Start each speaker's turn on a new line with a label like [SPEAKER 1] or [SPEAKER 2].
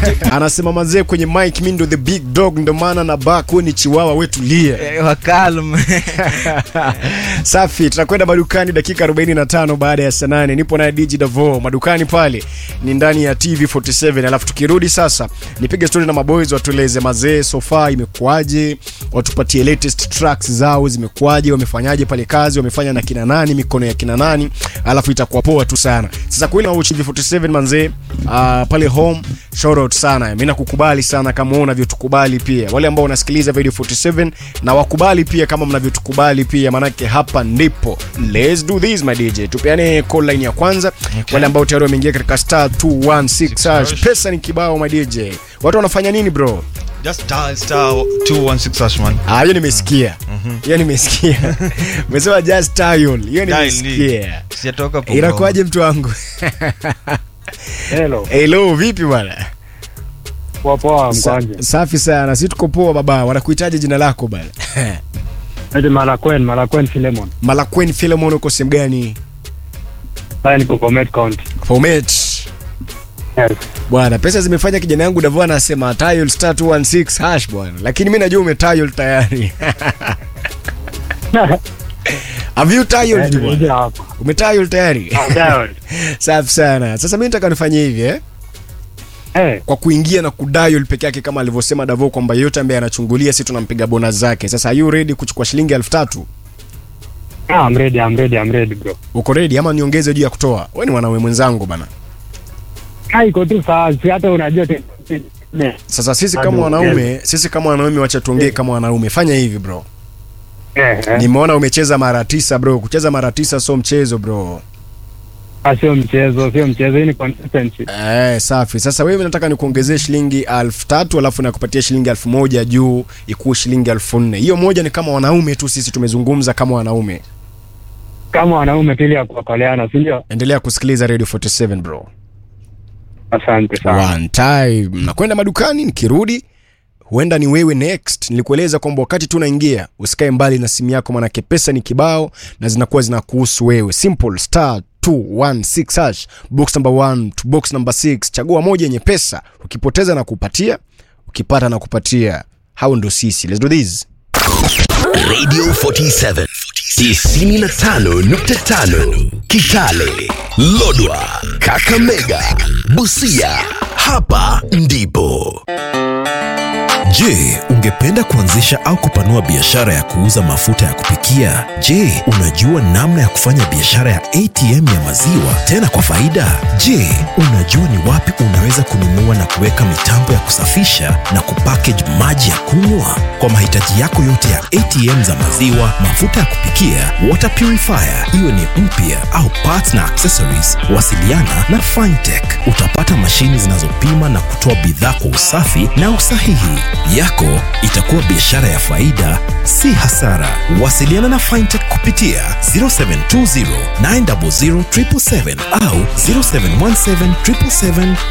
[SPEAKER 1] anasema mazee kwenye mic mi ndo the big dog ndo maana na bak we ni chiwawa wetulie
[SPEAKER 2] Eh, wakalm
[SPEAKER 1] safi tunakwenda madukani dakika 45 baada ya saa 8 nipo naye dj davo madukani pale ni ndani ya tv 47 alafu tukirudi sasa nipige stori na maboys watueleze mazee sofa imekuwaje watupatie latest tracks zao zimekuwaje wamefanyaje pale kazi wamefanya na kina nani mikono ya kina nani alafu itakuwa poa tu sana sasa kweli na tv 47 manzee uh, pale home shout out sana mi nakukubali sana kama wewe unavyotukubali pia wale ambao wanasikiliza video 47 na wakubali pia kama mnavyotukubali pia manake hapa ndipo let's do this my dj tupeane call line ya kwanza okay. wale ambao tayari wameingia katika star 216 hash pesa ni kibao my dj watu wanafanya nini bro
[SPEAKER 3] Just dial star 216 hash man.
[SPEAKER 1] Ah, hiyo nimesikia hiyo nimesikia umesema just dial hiyo
[SPEAKER 3] Dial
[SPEAKER 1] nimesikia
[SPEAKER 3] ni- Sijatoka hapo.
[SPEAKER 1] inakuwaje mtu wangu
[SPEAKER 4] Hello,
[SPEAKER 1] hello vipi bwana
[SPEAKER 4] poa poa
[SPEAKER 1] Sa-
[SPEAKER 4] mkwanje.
[SPEAKER 1] safi sana si tuko poa baba wanakuhitaji jina lako bana
[SPEAKER 4] Eti Malakwen, Malakwen Filemon.
[SPEAKER 1] malakweni filemon uko sehemu gani
[SPEAKER 4] Sasa niko Bomet County.
[SPEAKER 1] Bomet.
[SPEAKER 4] Yes.
[SPEAKER 1] bwana pesa zimefanya kijana yangu davo anasema tile star 216 hash bwana lakini mi najua umetile tayari have you tiled bwana
[SPEAKER 4] Nje hapa.
[SPEAKER 1] umetile tayari
[SPEAKER 4] Dial.
[SPEAKER 1] safi sana sasa mi nataka nifanye hivi eh?
[SPEAKER 4] Eh,
[SPEAKER 1] kwa kuingia na kudial peke yake kama alivyosema davo kwamba yote ambaye anachungulia si tunampiga bona zake sasa are you ready kuchukua shilingi elfu tatu
[SPEAKER 4] ah, I'm ready, I'm ready, I'm ready bro.
[SPEAKER 1] uko ready ama niongeze juu ya kutoa we ni mwanaume mwenzangu bana
[SPEAKER 4] Ah, iko tu sawa, si hata unajua tu. Ne.
[SPEAKER 1] sasa sisi
[SPEAKER 4] Bado
[SPEAKER 1] kama wanaume
[SPEAKER 4] ongeza.
[SPEAKER 1] sisi kama wanaume wacha tuongee kama wanaume fanya hivi bro
[SPEAKER 4] Eh, eh.
[SPEAKER 1] nimeona umecheza mara tisa bro kucheza mara tisa sio mchezo bro
[SPEAKER 4] Ah, sio mchezo, sio mchezo, hii ni consistency.
[SPEAKER 1] eh, safi sasa wewe nataka nikuongezee shilingi elfu tatu alafu nakupatia shilingi elfu moja juu ikuwe shilingi elfu nne hiyo moja ni kama wanaume tu sisi tumezungumza kama wanaume
[SPEAKER 4] Kama wanaume pili ya kuokoleana, si ndio?
[SPEAKER 1] endelea kusikiliza radio 47 bro
[SPEAKER 4] Asante sana.
[SPEAKER 1] one time nakwenda madukani nikirudi huenda ni wewe next nilikueleza kwamba wakati tu unaingia usikae mbali na simu yako manake pesa ni kibao na zinakuwa zinakuhusu wewe simple star 216 hash box number 1 to box number 6 chagua moja yenye pesa ukipoteza na kupatia ukipata na kupatia hao ndo sisi let's do this
[SPEAKER 5] Radio 47 95.5 Kitale, Lodwa, Kakamega, Busia. Hapa ndipo.
[SPEAKER 6] Je, ungependa kuanzisha au kupanua biashara ya kuuza mafuta ya kupikia? Je, unajua namna ya kufanya biashara ya ATM ya maziwa tena kwa faida? Je, unajua ni wapi unaweza kununua na kuweka mitambo ya kusafisha na kupackage maji ya kunywa? Kwa mahitaji yako yote ya ATM za maziwa, mafuta ya kupikia, water purifier, iwe ni mpya au parts na accessories, wasiliana na Fintech. Utapata mashini zinazopima na kutoa bidhaa kwa usafi na usahihi. Yako itakuwa biashara ya faida, si hasara. Wasiliana na Fintech kupitia 0720 900 777 au 0717 777